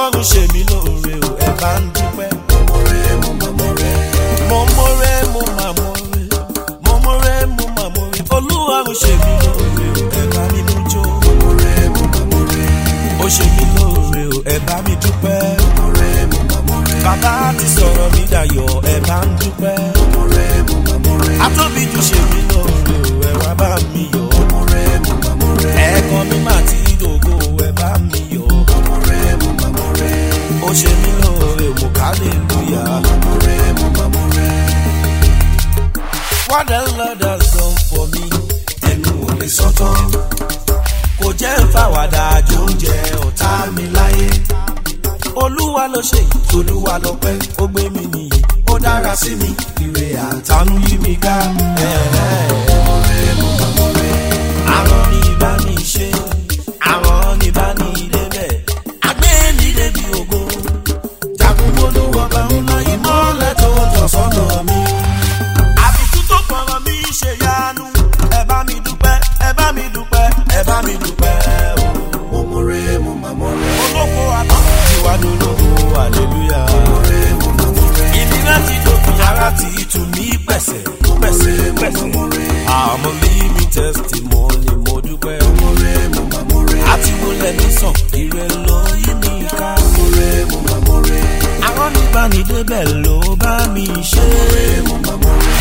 ọlọ́run ṣe mí lóore o ẹ bá ń dúpẹ́. mo mọ̀rẹ́ mo mà mọ̀rẹ́ mo mọ̀rẹ́ mo mà mọ̀rẹ́ olúwarun ṣe mí lóore o ẹ bá mi mú jó. ó ṣe mí lóore o ẹ bá mi dúpẹ́. bàbá ti sọ̀rọ̀ mi dayọ̀ ẹ bá ń dúpẹ́. atóbijù ṣe mí lóore o ẹ wá bá mi yọ̀. ẹ̀ẹ̀kan mi máa ti dògo ẹ bá mi yọ̀. ó ṣe mí lóore mo kálẹ̀lúyà. What the Lord has done for me. ẹnu ò lè sọ́tọ̀ kò jẹ́ ń fàwàdà àjò oúnjẹ ọ̀tá mi láyé olúwa ló ṣe yìí tolúwa lọ́pẹ́ ó gbé mi nìyí ó dára sí mi ire àtà tánú yí mi ká. àwọn ní ibà ní í ṣe àwọn ní ibà ní ilé bẹ́ẹ̀ àgbé mi débi ògo jagunmólú ọba ńlá ìmọ̀lẹ̀ tó tọ̀ sọ́nà mi. àbùkù tó kọ̀rọ̀ mi ṣe yanu ẹ bá mi dúpẹ́ ẹ bá mi dúpẹ́ ẹ bá mi dúpẹ́ o. mo mọ̀rẹ́ mo mà mọ̀rẹ́ olóko àtọ̀ tiwa lólógo hallelujah. mo mà mọ̀rẹ́ ìnira ti dòfin ara ti tù mí pẹ̀sẹ̀ pẹ̀sẹ̀ pẹ̀sẹ̀. àmọ́ living testimony mo dúpẹ́. mọ̀rẹ́ mo mà mọ̀rẹ́ àti mo lẹ́ni sàn ire ló yí mi ká. mọ̀rẹ́ mo mà mọ̀rẹ́ àwọn níbanidébẹ̀ ló bá mi ṣe. mo mà mọ̀rẹ́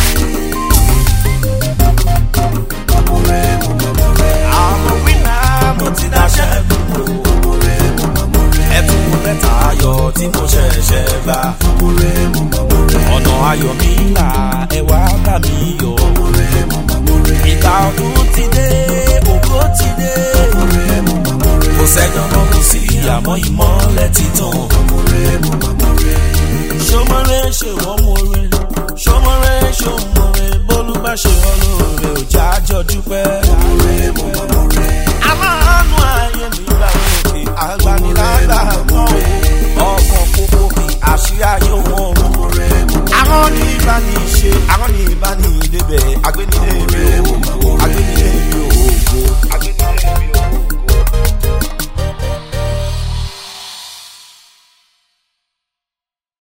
mọ̀rẹ́ mo mà mọ̀rẹ́ àmọ́ wíńdà mo ti dáṣẹ́ gbogbo. mọ̀rẹ́ mo mà mọ̀rẹ́ ẹ̀bùn mẹ́ta ayọ̀ tí mo ṣẹ̀ṣẹ̀ gbà. mọ̀rẹ́ mo mà mọ̀rẹ́ ọ̀nà ayọ̀ mi là ẹ wá bá mi yọ̀. mọ̀rẹ́ mo mà mọ̀rẹ́ ìgbà ọdún ti dé ògo ti dé. mọ̀rẹ́ mo mà mọ̀rẹ́ kò sẹ́jọ́ mọ́ kò sí àmọ́ ìmọ́lẹ̀ ti tàn. mọ̀rẹ́ mo mà mọ̀rẹ́ ṣọmọrẹ́ ṣe wọ́n mọ̀rẹ́ ṣọmọrẹ́ ṣe wọ́n mọ̀rẹ́ bólú bá ṣe wọ́n lóore ò já jọ dúpẹ́. mọ̀rẹ́ mo mà mọ̀rẹ́ aláàánú ayé mi gbà òkè agbanilágbà kan ọkàn kókó kí àṣírí ayé wọn mú. mọ̀rẹ́ mo mà àwọn ní ìbá ní í ṣe àwọn ní ìbá ní ìdébẹ̀ agbẹ́nilé mi ò agbẹ́nilé mi ò ògo